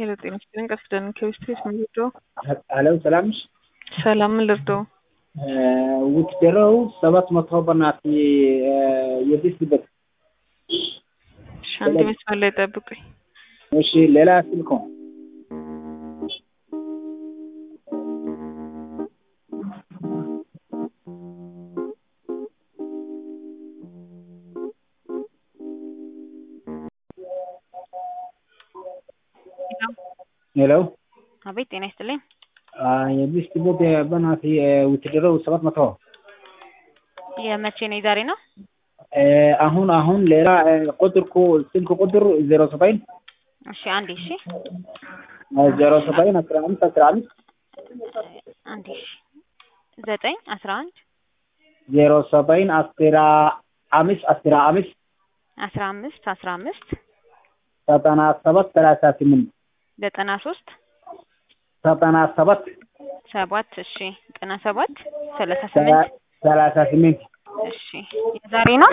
ሄሎ ጤና ይስጥልኝ። ቀሲስ ደህና ከቤስትሬት ምን ልርዳው? ሄሎ ሰላም ነሽ? ሰላም ምን ልርዳው? ውትደረው ሰባት መቶ በናት የዲስበት እሺ፣ አንድ መስመር ላይ ጠብቁኝ። እሺ፣ ሌላ ስልክ ነው። ሄሎ አቤት ጤና ይስጥልኝ። የዲስበት በናት ውትደረው ሰባት መቶ የመቼ ነው? የዛሬ ነው? አሁን አሁን ሌላ ቁጥርኩ ስልክ ቁጥር ዜሮ ሰባይን እሺ አንዴ እሺ ዜሮ ሰባይን አስራ አምስት አስራ አምስት አንዴ እሺ ዘጠኝ አስራ አንድ ዜሮ ሰባይን አስራ አምስት አስራ አምስት አስራ አምስት አስራ አምስት ዘጠና ሰባት ሰላሳ ስምንት ዘጠና ሶስት ዘጠና ሰባት ሰባት እሺ ዘጠና ሰባት ሰላሳ ስምንት ሰላሳ ስምንት እሺ የዛሬ ነው?